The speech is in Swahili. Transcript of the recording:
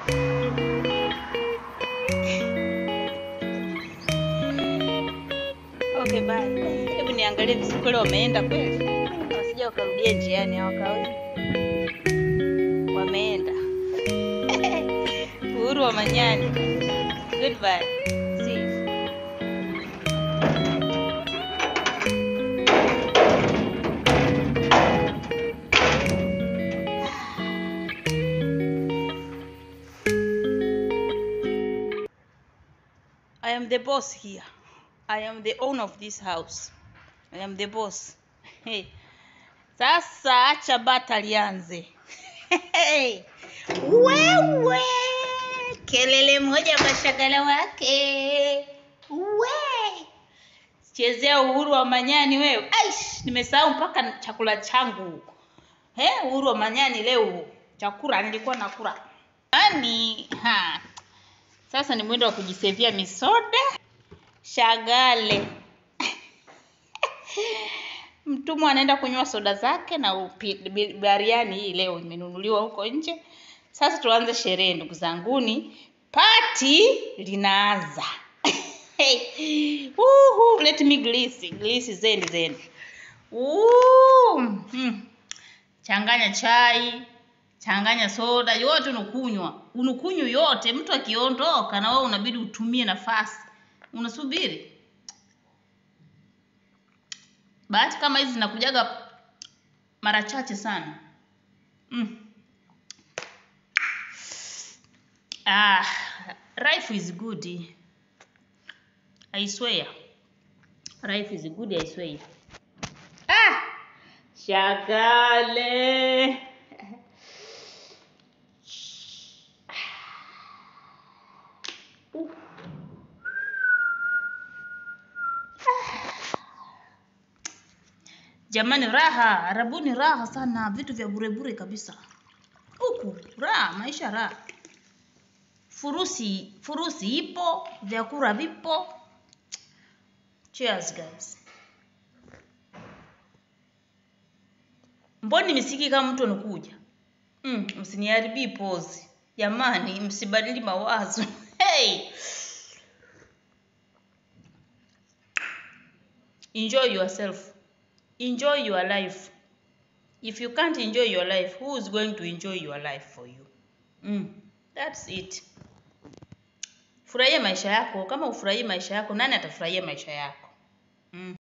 Okay, bye. Hebu niangalie vizuri wameenda kweli. Wasija wakarudia njiani hawakawii. Wameenda. Uhuru wa Manyani. Goodbye. See you. I am the boss here. I am the owner of this house. I am the boss. Hey. Sasa acha bata lianze. Hey. Wewe kelele moja kwa shagala wake. We chezea uhuru wa manyani wewe. Aish, nimesahau mpaka chakula changu. He, uhuru wa manyani leo chakula nilikuwa nakula. Yaani, ha. Sasa ni mwendo wa kujisevia misoda. Shagale. Mtumwa anaenda kunywa soda zake na upi, bi- bariani hii leo imenunuliwa huko nje. Sasa tuanze sherehe ndugu zanguni. Pati linaanza. Hey. Uhu, let me glisi. Glisi zeni zeni. Uhu. Mm. Changanya chai, changanya soda, yote unakunywa. Unakunywa yote, mtu akiondoka na wewe unabidi utumie nafasi. Unasubiri. Bahati kama hizi zinakujaga mara chache sana. Mm. Ah, life is good. I swear. Life is good, I swear. Ah! Shagale. Jamani, raha arabuni, raha sana, vitu vya bure bure kabisa huku, raha, maisha raha. Furusi furusi ipo, vyakula vipo. Cheers guys. Mboni misiki kama mtu anakuja. Mm, msiniharibie pose. Jamani, msibadili mawazo. Hey! Enjoy yourself. Enjoy your life. If you can't enjoy your life, who is going to enjoy your life for you? Mm, that's it. Furahia maisha yako. Kama ufurahii maisha yako, nani atafurahia maisha yako? Mm.